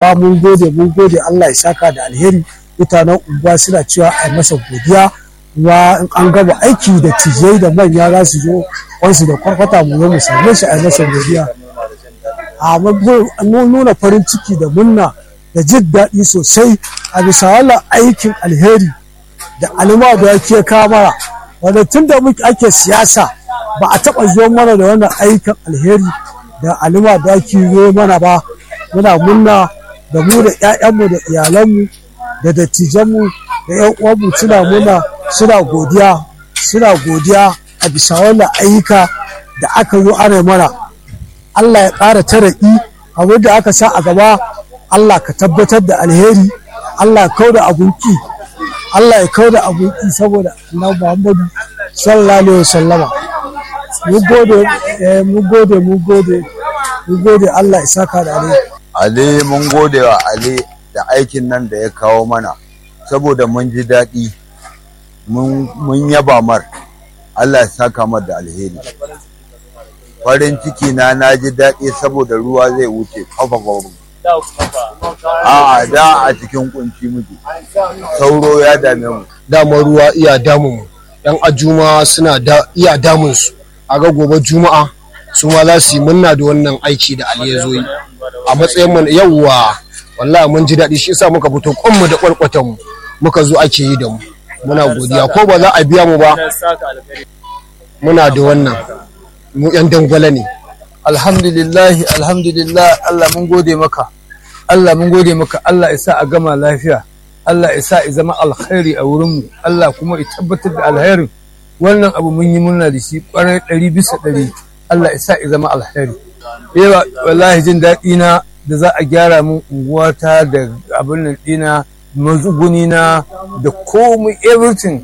fa mun gode mun gode Allah ya saka da alheri mutanen unguwa suna cewa a masa godiya kuma in an gaba aiki da tijai da manya za su zo wansu da kwarkwata mu zo mu same shi a masa godiya a mun nuna farin ciki da munna da jin daɗi sosai a bisa wannan aikin alheri da alima da yake kamara wanda tun da muke ake siyasa ba a taɓa zo mana da wannan aikin alheri da alima da ake zo mana ba muna munna da mu da 'ya'yanmu da iyalanmu da dattijanmu da 'yan uwanmu suna muna suna godiya suna godiya a bisa wannan ayyuka da aka zo ana mana Allah ya ƙara taraƙi abin da aka sa a gaba Allah ka tabbatar da alheri Allah ya kau da abunki Allah ya kau da abunki saboda annabi Muhammadu sallallahu alaihi wasallama mun gode mun gode mun gode mun gode Allah ya saka da alheri Ali mun gode wa Ali da aikin nan da ya kawo mana saboda mun ji daɗi mun yaba mar Allah ya saka mar da alheri farin ciki na na ji daɗi saboda ruwa zai wuce kafa babu a da a cikin kunci muke sauro ya dame mu damar ruwa iya damun mu yan ajuma suna da iya damun su a ga gobe juma'a su ma za su yi munna da wannan aiki da ali ya zo yi a matsayin mu yawwa wallahi mun ji daɗi shi yasa muka fito kwanmu da kwarkwatan mu muka zo ake yi da mu muna godiya ko ba za a biya mu ba muna da wannan mu yan dangwala ne alhamdulillahi alhamdulillah Allah mun gode maka Allah mun gode maka Allah isa a gama lafiya Allah isa ya zama alkhairi a wurin mu Allah kuma ya tabbatar da alkhairin wannan abu mun yi murna da shi kwarai ɗari bisa ɗari Allah isa ya zama alkhairi yawa wallahi jin daɗi na da za a gyara mun unguwata da abin nan ɗina mazuguni na da komai everything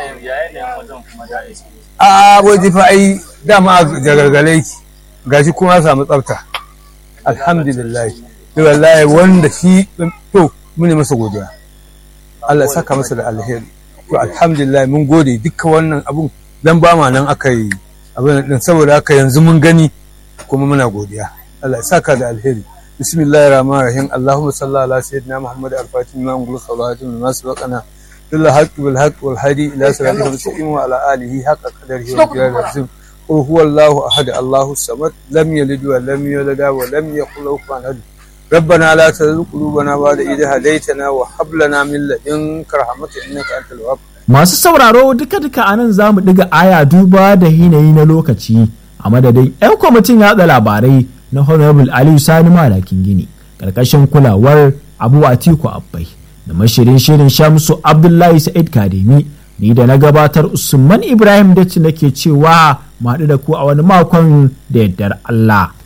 a waje fa ai dama a jagargale ki gashi kuma samu tsafta alhamdulillah wallahi wanda shi to mune masa godiya Allah saka masa da alheri to alhamdulillah mun gode dukkan wannan abun dan ba ma nan aka yi abin din saboda haka yanzu mun gani kuma muna godiya Allah saka da alheri bismillahir rahmanir rahim allahumma salli ala sayyidina muhammad al-fatih ma ngulu salatu min masbaqana bil haqq bil haqq wal hadi ila siratil mustaqim wa ala alihi haqqa qadarihi wa qadarihi قل هو الله أحد الله الصمد لم يلد ولم يولد ولم يكن له كفوا أحد ربنا لا تزغ قلوبنا بعد إذ هديتنا وهب لنا من لدنك رحمة إنك أنت الوهاب Masu sauraro duka-duka a nan za mu ɗiga aya duba da yanayi na lokaci a madadin 'yan kwamitin yaɗa labarai na Honorable Aliyu Sani Malakin Gini ƙarƙashin kulawar Abu Atiku Abbai da mashirin shirin Shamsu Abdullahi Sa'id Kademi ni da na gabatar Usman Ibrahim Datti nake cewa mu haɗu da ku a wani makon da yardar Allah.